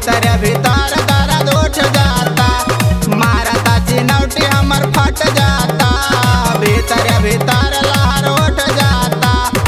भीतर भीतर दर्द उठ जाता मारता चिनौटी हमर फट जाता भीतर भीतर लहर उठ जाता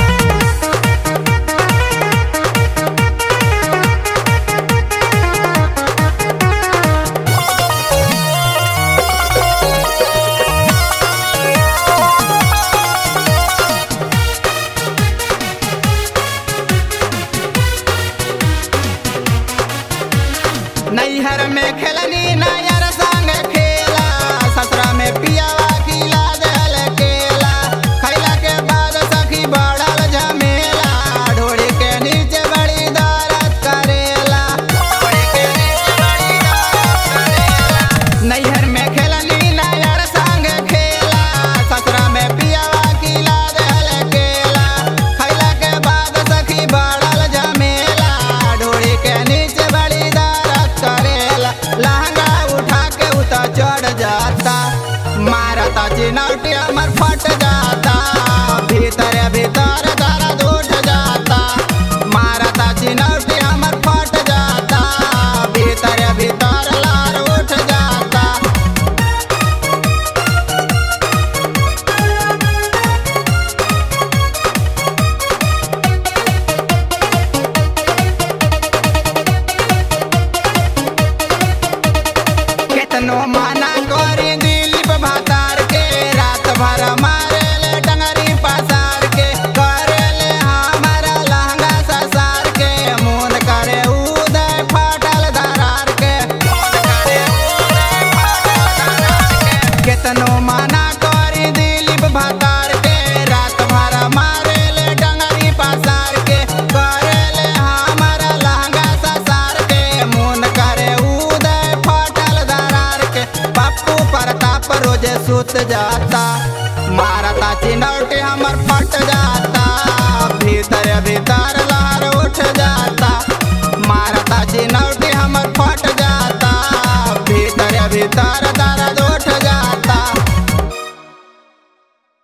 नैहर में खेलनी नैहर संग खेला ससुरा में पियावा खिला देल केला खैला के बाद सखी बढ़ल झमेला ढोड़ी के नीचे बड़ी दर्द करेला ढोड़ी के नीचे बड़ी दर्द करेला नैहर में खेलनी नैहर संग खेला ससुरा में पियावा खिला देल केला खैला के बाद सखी बढ़ल झमेला ढोड़ी के नीचे बड़ी दर्द करेला लहंगा उठा के उता चढ़ जाता मारता चिनौटी हमर फट जाता भीतर भीतर दर्द उठ जाता मारता चिनौटी हमर फट जाता भीतर भीतर लार उठ जाता केतनो माना करी दिलीप भातार के रात भर मारे ले डंगरी पसार के करे ले हमारा लहंगा ससार के मून करे उदय फाटल दरार के मून करे उदय फाटल दरार के केतनो माना करी दिलीप भातार के रात भर मारे ले डंगरी पसार के करे ले हमारा लहंगा ससार के मून करे उदय फाटल दरार के पप्पू प्रताप रोजे सुत जाता मारता चिनौटी